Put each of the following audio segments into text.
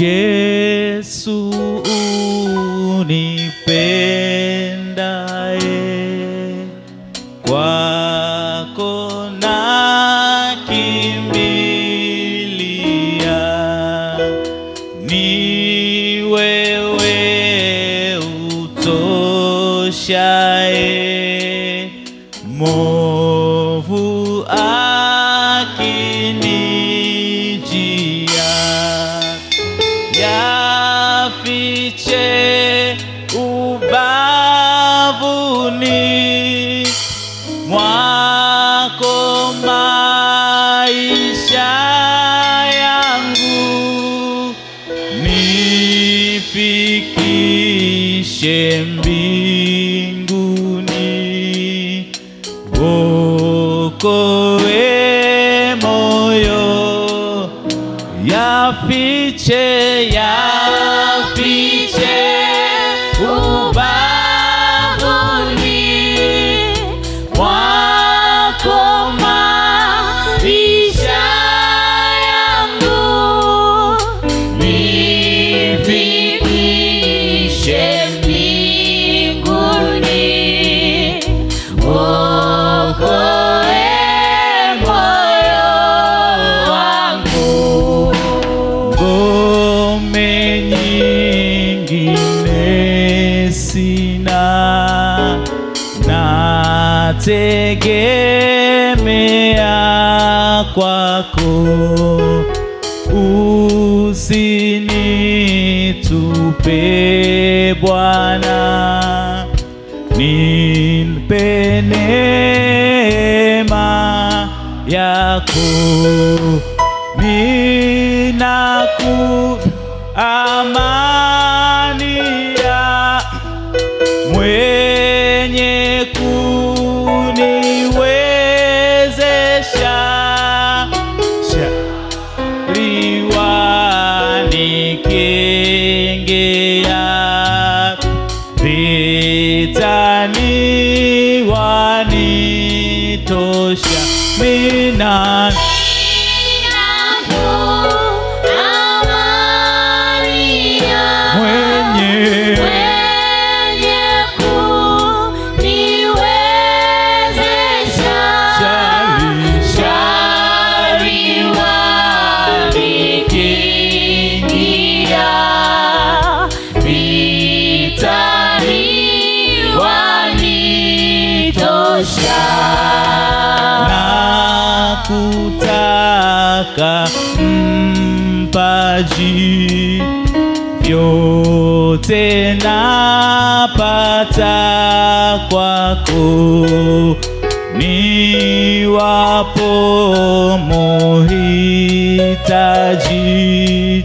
Yesu unipendaye, kwako nakimbilia, ni wewe utoshaye, movu akinijia yafiche ubavuni mwako maisha yangu nifikishe mbinguni wokoe moyo yafiche yafiche ubavuni mwako maisha yangu nifikishe mbinguni wokoe moyo wangu ngome nyingine sina nategemea kwako usinitupe Bwana nipe neema yako ninaku amani ya mwenye kuniwezesha shariwani kengea vitani wanitosha mina mwenye shari nakutaka mpaji vyote napata kwako ni wapo muhitaji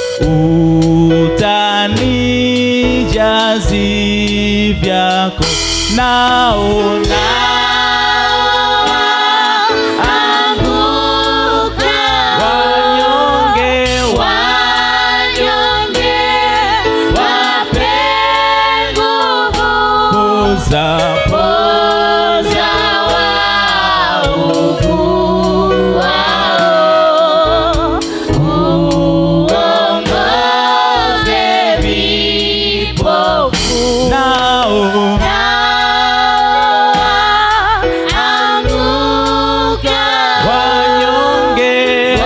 utanijazi vyako naona wanyonge wapoza nao wanyonge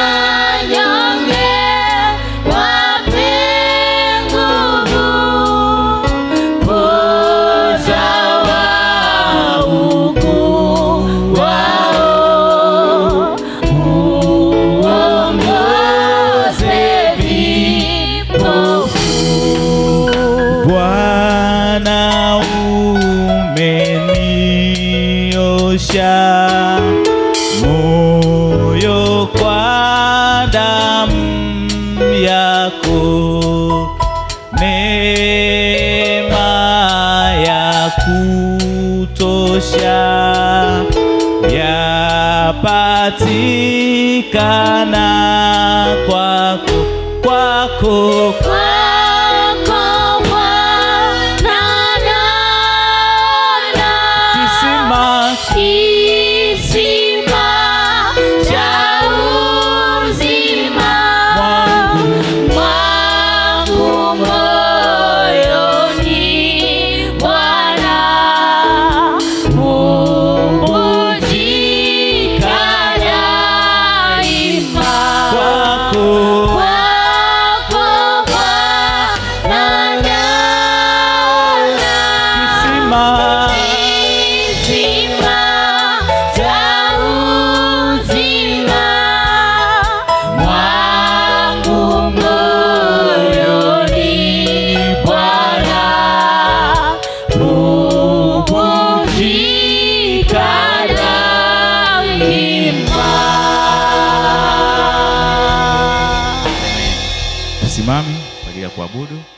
Bwana umeniosha moyo kwa damu yako, neema ya kutosha yapatikana kwako kwako kisima Kisima cha uzima mwangu mwangu kisima Kisima cha uzima mwangu moyoni Bwana hupumzika daima. tusimame kwa ajili ya kuabudu